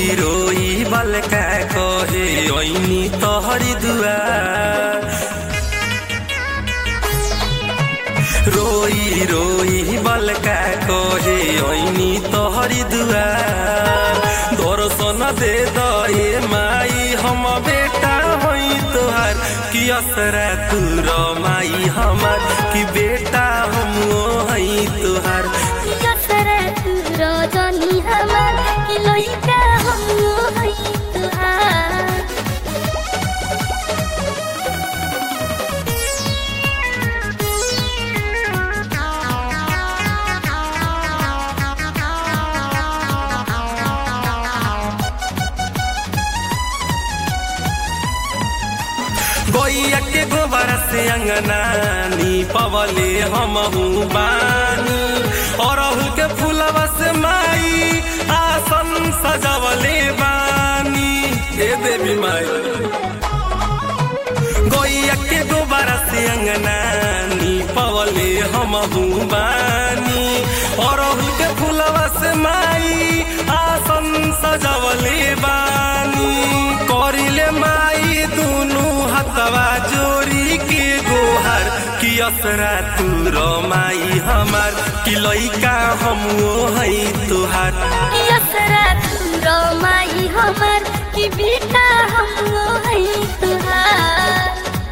रोई रोई बलका कहे ऐनी तोहरी दुआर रोई रोई बलका कहे ऐनी तोहरी दुआर दर्शन दे दे माई हम बेटा होई तोहार कि असरा तू माई हमार कि बेटा हम हई तोहार यसरा तू रजनी हमार कि लइका हम हई तुहार गैया के गोबर से अंगनानी पवले हम बानी अरहुल के फूलवा से माई आसन सजवले बानी हे देवी माई गैया के गोबर से अंगनानी पवले हम बानी अरहुल के फूलवा से माई आसन सजवले बानी करिले माई दुनु हतवा जोरी के गोहर कि असरा तू माई हमार कि लइका हम है तोहार यसरा तू माई हमार कि बेटा हम हई तुहार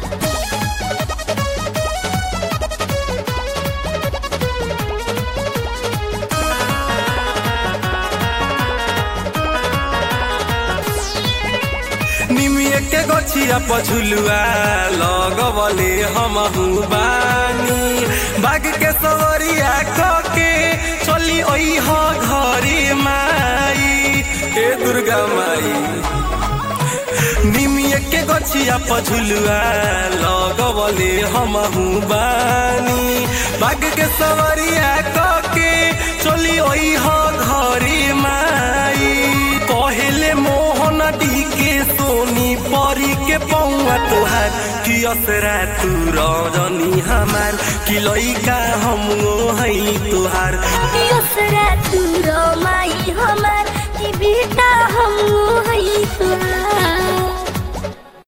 निमिए के गछिया पझुलुआ लगवले हम बानी बाग के सवरिया के चली ओह घरे माई ए दुर्गा माई निमिए के गछिया पझुलुआ लगवले हम बानी बाग के सवरिया के चली ओह घरे माई पहले मोहन डी के सोनी परी के पौआ तोहार कि असरा तू रजनी हमार कि लइका हम है तोहार यसरा तू माई हमार कि बेटा हम हई तुहार